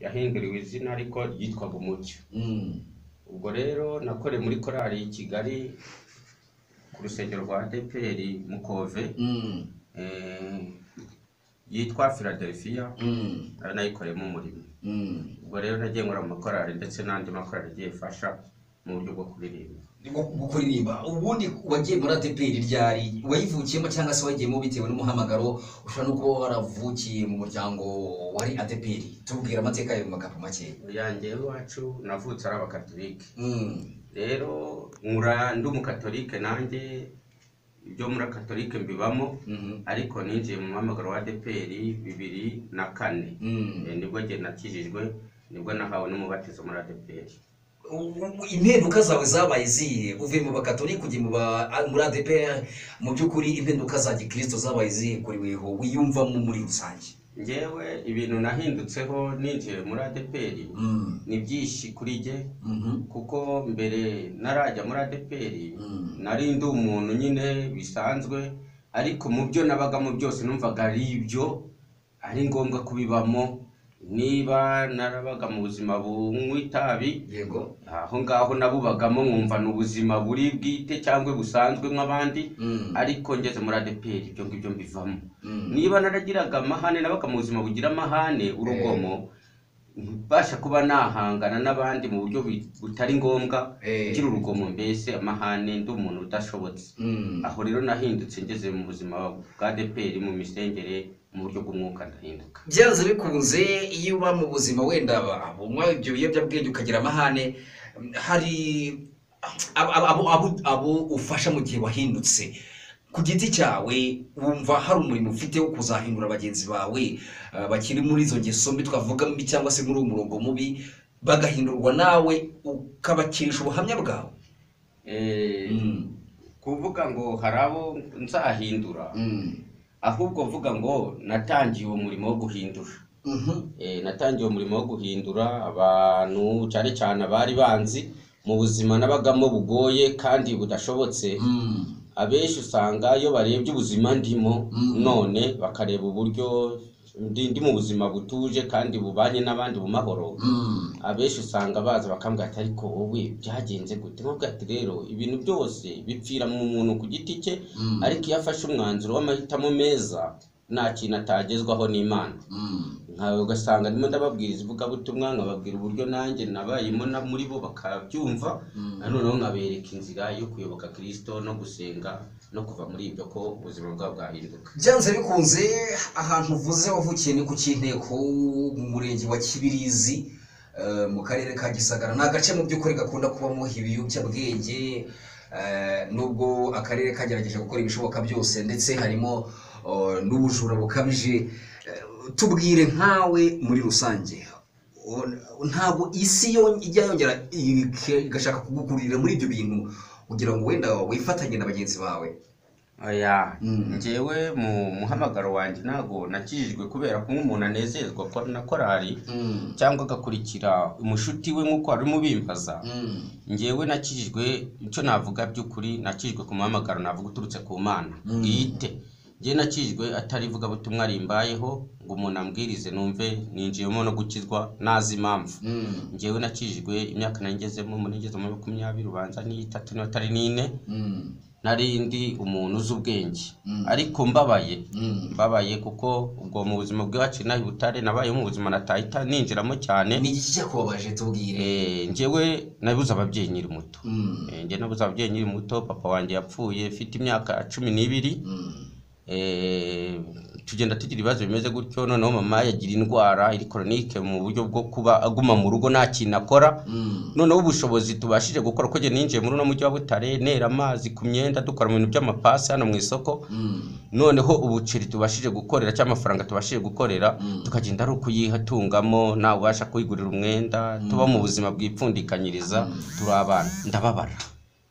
yahinduriwe izina ariko yitwaga Umucyo ubwo rero nakoreye muri korali i Kigali ku rusengero rwa ADEPR Mukove eh, yitwa Philadelphia nayo nayikoreyemo umurimo ubwo rero nagiye nkora mu makorali ndetse n'andi makorali agiye fasha mu buryo bwo kuririmba kuririmba ubundi wagiye muri ateperi ryari wayivukiyemo cyangwa se wayigiyemo bitewe n'umuhamagaro ushobora no kuba waravukiye mu muryango wari ateperi tubwira amateka yawe mu magambo make yanjye iwacu navutse ari abakatolike Mm. rero nkura ndi umukatolike nanjye ibyo muri katolike mbibamo Mhm. ariko ninjiye mu muhamagaro wa ADEPR bibiri na kane Mm. Eh, nibwo njye nakijijwe nibwo nahawe n'umubatizo muri ADEPR U- u- impinduka zawe zabaye zihe uvuye mu bakatolika ujya mu ba a- muri adeperi mu by'ukuri impinduka za gikristo zabaye zihe kuri weho wiyumvamo muri rusange njyewe ibintu nahindutseho ninjiye muri ADEPR Mm. ni byinshi kuri njye Mhm. kuko mbere narajya muri ADEPR Mm. nari ndi umuntu nyine bisanzwe ariko mu byo nabagamo byose numvaga ari ibyo ari ngombwa kubibamo niba narabaga mu buzima bunywa itabi yego aho ngaho nabubagamo nkumva ni ubuzima buri bwite cyangwa busanzwe nk'abandi Mm. ariko ngeze muri ADEPR ibyo ngibyo mbivamo Mm. niba naragiraga amahane nabaga mu buzima bugira amahane urugomo mbasha kuba nahangana n'abandi mu buryo bi- butari ngombwa Eh. ngira urugomo mbese amahane ndi umuntu udashobotse Mm. aho rero nahindutse ngeze mu buzima bwa DPR mu misengere mu buryo bw'umwuka ndahinduka byanze bikunze iyo uba mu buzima wenda unywa ibyo biyobyabwenge ukagira amahane hari abo, abo, abo, abo ufasha mu gihe wahindutse ku giti cyawe wumva hari umurimo ufite wo kuzahindura bagenzi bawe eh, bakiri muri izo ngeso mbi twavuga mbi cyangwa se muri uwo murongo mubi bagahindurwa nawe ukabakirisha ubuhamya bwawe Eh, Mm, kuvuga ngo hari abo nzahindura mm, ahubwo vuga ngo natangiye uwo murimo wo guhindura mhm, Eh, natangiye umurimo wo guhindura abantu cyane cyane abari banzi mu buzima nabagamo bugoye kandi budashobotse mm, abenshi usanga iyo barebye ubuzima ndimo Mm. none bakareba uburyo ndi ndi mu buzima butuje kandi bubanye n'abandi mu mahoro mm, abenshi usanga baza bakambwira ati ariko wowe byagenze gute nkabwira ati rero ibintu byose bipfira mu muntu ku giti cye Mm. ariko iyo afashe umwanzuro w'amahitamo meza nta kintu atagezwaho n'imana mm. nkawe ugasanga ndimo ndababwiriza ivugabutumwa nkababwira uburyo nanjye nabayemo na muri bo bakabyumva noneho nkabereka inzira yo kuyoboka kirisito no gusenga no kuva muri ibyo ko ubuzima bwabo bwahinduka byanze bikunze ahantu uvuze wavukiye ni ku Kinteko mu murenge wa Kibirizi eh, mu karere ka Gisagara ni agace mu by'ukuri gakunda kubamo ibiyobyabwenge eh, nubwo akarere kagerageje gukora ibishoboka byose ndetse harimo eh, n'ubujura bukabije Eh, tubwire nkawe muri rusange o- ntabwo isi yo ijya yongera ike- igashaka kugukururira muri ibyo bintu kugira ngo wenda wifatanye na bagenzi bawe oya Mm. njyewe mu muhamagaro wanjye ntabwo nakijijwe kubera ko nk'umuntu anezezwa ko na korali Mm. cyangwa agakurikira umushuti we nk'uko wari umubimbaza Mm. njyewe nakijijwe icyo navuga by'ukuri nakijijwe ku muhamagaro navuga uturutse ku mana Mm. bwite njyewe nakijijwe atari ivugabutumwa rimbayeho ngo umuntu ambwirize numve ninjiyemo no gukizwa nazi impamvu Mm. njyewe nakijijwe imyaka nagezemo muri ngeze muri makumyabiri ubanza n'itatu n'itari n'ine Mm. nari ndi umuntu uzi ubwenge Mm. ariko mbabaye Mm. mbabaye kuko ubwo mu buzima bwacu inaha i butare nabayeho mu buzima natahita ninjiramo cyane ni iki cyakubabaje tubwire Eh, njyewe nabuze ababyeyi nkiri muto Mm. Eh, njye nabuze ababyeyi nkiri muto papa wanjye yapfuye mfite imyaka cumi n'ibiri Mm. Eh, tugenda tugira ibibazo bimeze gutyo noneho mama yagira indwara iri koronike mu buryo bwo kuba aguma mu rugo nta kintu akora Mm. noneho ubushobozi tubashije gukora ko njye ninjiye muri uno mujyi wa Butare nera amazi ku myenda dukora mu bintu by'amapasi hano mu isoko Mm. noneho ubuceri tubashije gukorera cyangwa amafaranga tubashije gukorera Mm. tukagenda ari ukuyitungamo ntawe ubasha kwigurira umwenda tuba mu buzima bwipfundikanyiriza turi abana ndababara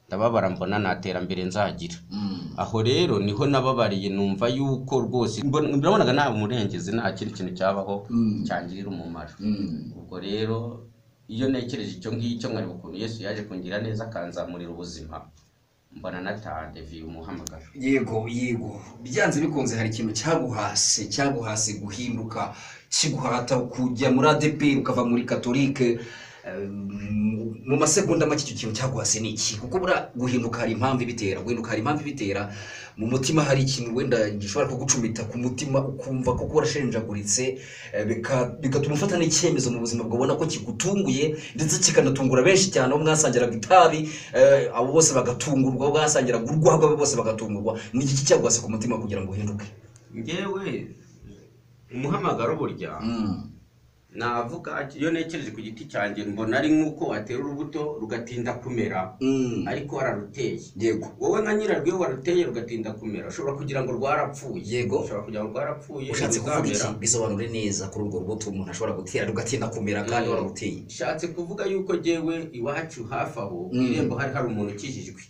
ndababara mbona nta terambere nzagira Mm. aho rero niho nababariye numva yuko rwose mbona- nabonaga nta murengezi nta kindi kintu cyabaho Mm. cyangirira umumaro Mm. ubwo rero iyo ntekereje icyo ngicyo nkareba ukuntu yesu yaje kungira neza akanzamurira ubuzima mbona natandevye umuhamagaro yego yego byanze bikunze hari ikintu cyaguhase cyaguhase guhinduka kiguhata kujya muri adeperi ukava muri katolike Um, mu masegonda make icyo kintu cyaguhase ni iki kuko bura guhinduka hari impamvu ibitera guhinduka hari impamvu ibitera mu mutima hari ikintu wenda gishobora kugucumita ku mutima ukumva koko warashenjaguritse eh, bika- bigatuma ufata n'icyemezo mu buzima bwawe ubona ko kigutunguye ndetse kikanatungura benshi cyane abo mwasangiraga itabi eh, abo bose bagatungurwa abo mwasangiraga urwagwa abo bose bagatungurwa ni iki cyaguhase ku mutima kugira ngo uhinduke ngewe umuhamagaro burya Mm. navuga iyo nekereje ku giti cyanjye mbona ari nk'uko watera urubuto rugatinda kumera Mm. ariko wararuteye yego wowe na nyirarwo iyo waruteye rugatinda kumera ushobora kugira ngo rwarapfuye Yego. ushobora kugira ngo rwarapfuye ushatse kuvuga iki ntizamera. bisobanure neza kuri urwo rubuto umuntu ashobora gutera rugatinda kumera kandi Mm. wararuteye nshatse kuvuga yuko jyewe iwacu hafi aho Mm. irembo hari hari umuntu ukijijwe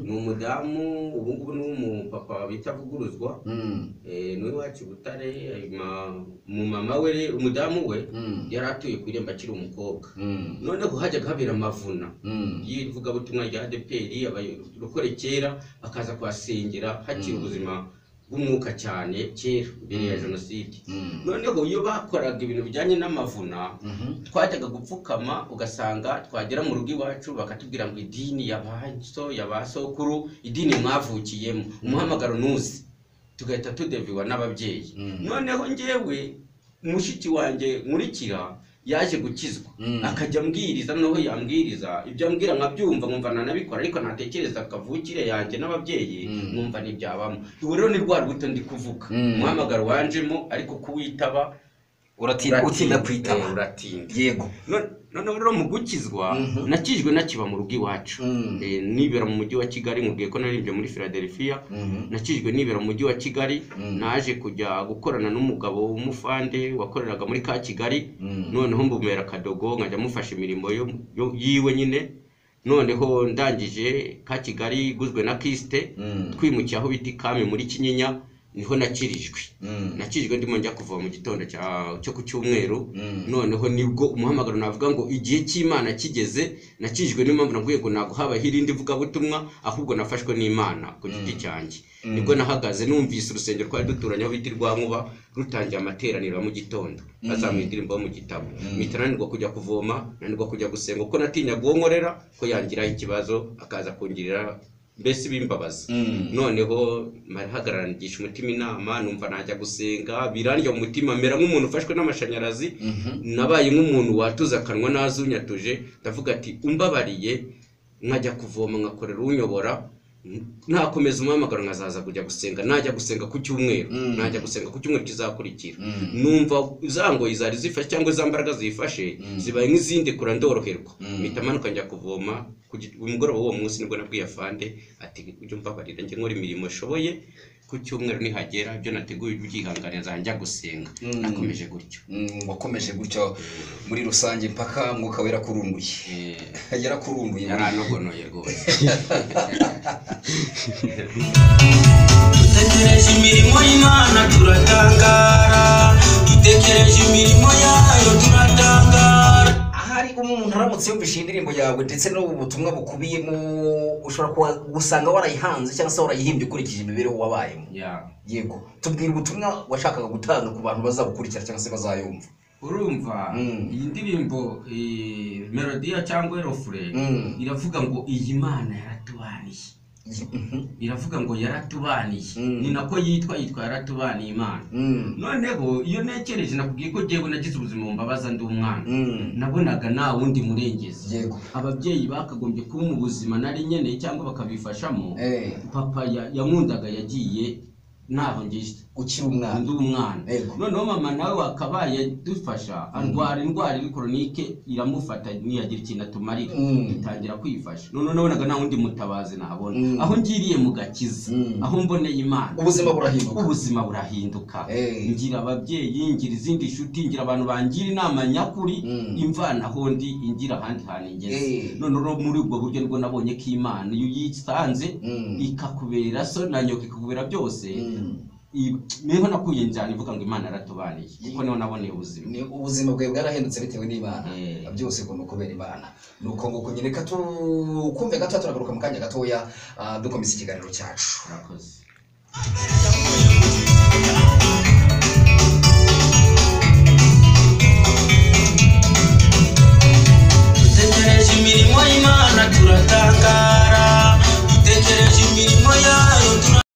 ni umudamu ubungubu ni umupapa bitavuguruzwa eh, ni uw'iwacu butare mu mama we rero umudamu we yari atuye ku irembo akiri umukobwa noneho hajyaga habera amavuna y'ivugabutumwa rya adeperi abarokore kera bakaza kuhasengera hakiri ubuzima bw'umwuka cyane kera mbere ya jenoside noneho iyo bakoraga ibintu bijyanye n'amavuna twajyaga gupfukama ugasanga twagera mu rugo iwacu bakatubwira ngo idini ya ba so ya ba sokuru idini mwavukiyemo umuhamagaro nuzi tugahita tudeviwa n'ababyeyi noneho njyewe mushiki wanjye nkurikira yaje gukizwa akajya ambwiriza noneho yambwiriza ibyo ambwira nkabyumva nkumva nanabikora ariko natekereza kavukire yanjye n'ababyeyi Mm. nkumva ntibyabamo ubu rero ni rwa rubuto ndi kuvuga Mm. umuhamagaro wanjemo ariko kuwitaba uratinda utinda kwitaba eh, uratinda yego None- noneho rero mu gukizwa Mhm. nakijwe nakiba mu rugo iwacu Mm. Eh, nibera mu mujyi wa kigali nkubwiye ko naririmbye muri philadelphia nakijwe nibera mu mujyi wa kigali Mm. naje kujya gukorana n'umugabo w'umufande wakoreraga muri ka kigali noneho mbumera akadogo nkajya mufasha imirimo yo- yo- yiwe nyine noneho ndangije ka kigali iguzwe na kisite twimukiye aho bita ikami muri kinyinya niho nakirijwe nakirijwe ndimo njya kuva mu gitondo cya- cyo ku cyumweru noneho nibwo umuhamagaro navuga ngo igihe cy'imana kigeze nakirijwe niyo mpamvu nakwiye ngo ntabwo habaho irindi vugabutumwa ahubwo nafashwe n'imana ku giti cyanjye Mm. nibwo nahagaze numvise urusengero twari duturanye aho bita i rwankuba rutangiye amateraniro ya mu gitondo bazamuye indirimbo yo mu gitabo mpita nanirwa kujya kuvoma nanirwa kujya gusenga kuko natinyaga uwo nkorera ko yangiraho ikibazo akaza kungirira mbese ibimbabaza noneho marahagaranisha umutima inama numva najya gusenga birandya mu mutima mera nk'umuntu ufashwe n'amashanyarazi nabaye nk'umuntu watuza akanwa nazunyatuje ndavuga ati umbabariye nkajya kuvoma nkakorera unyobora n- nakomeza umuhamagaro nkazaza kujya gusenga najya gusenga ku cyumweru Mm. najya gusenga ku cyumweru kizakurikira numva za ngoyi zari zifashe cyangwa za mbaraga ziyifashe Mm. zibaye nk'izindi kura ndoroherwa Mm. mpita amanuka njya kuvoma ku gi- umugoroba w'uwo munsi nibwo nabwiye afande ati ujye umbabarira njye nkora imirimo ishoboye ku cyumweru nihagera ibyo nateguye ubyihanganira zanjya gusenga Mm. nakomeje gutyo wakomeje gutyo muri rusange mpaka mwuka we yarakurunguye Eh, yarakurunguye yaranogonoye rwose dutekereje imirimo y'imana turatangara dutekereje imirimo yayo turatangara ahari umuntu aramutse yumvise iyi ndirimbo yawe ndetse n'ubutumwa bukubiyemo ushobora kuba- gusanga warayihanze cyangwa se warayihimbye ukurikije imibereho wabayemo Ya. yego tubwira ubutumwa washakaga gutanga ku bantu bazabukurikira cyangwa se bazayumva urumva Mm. iyi ndirimbo eh, melodiya cyangwa erofure Mm. iravuga ngo iyi mana yaratubaniye iravuga ngo yaratubaniye Mm. ni nako yitwa yitwa yaratubaniye imana noneho iyo ntekereje nakubwiye ko jyewe nagize ubuzima bumbabaza ndi umwana nabonaga nta wundi murengezi yego ababyeyi bakagombye kuba mu buzima nari nkeneye cyangwa bakabifashamo Eh, papa ya- yankundaga yagiye ntaho ngeze ukiri umwana undi umwana Yego. noneho mama nawe wakabaye dufasha arwara indwara iri koronike iramufata ntiyagira ikintu atumarira Mm. dutangira kwifasha noneho nabonaga nta wundi mutabazi nabona Mm. aho ngiriye mu gakiza Mm. aho mboneye imana ubuzima burahinduka ubuzima burahinduka Eh. ngira ababyeyi ngira izindi nshuti ngira abantu bangira inama nyakuri Mm. imvanaho ndi ingira ahandi hantu ingeze Eh. noneho muri ubwo buryo nibwo nabonye ko imana iyo uyisanze Mm. ikakubera so nanyoka ikakubera byose Mm. I- niho nakuye njyana ivuga ngo imana yaratubaniye kuko niho naboneye ubuzima Ni- ubuzima bwawe bwarahindutse bitewe n'imana Eh. byose ngo ni ukubera imana ni uko nguko nyine gato kumve gato turagaruka mu kanya gatoya ah, dukomeza ikiganiro cyacu murakoze dutegereje imirimo y'imana turatangara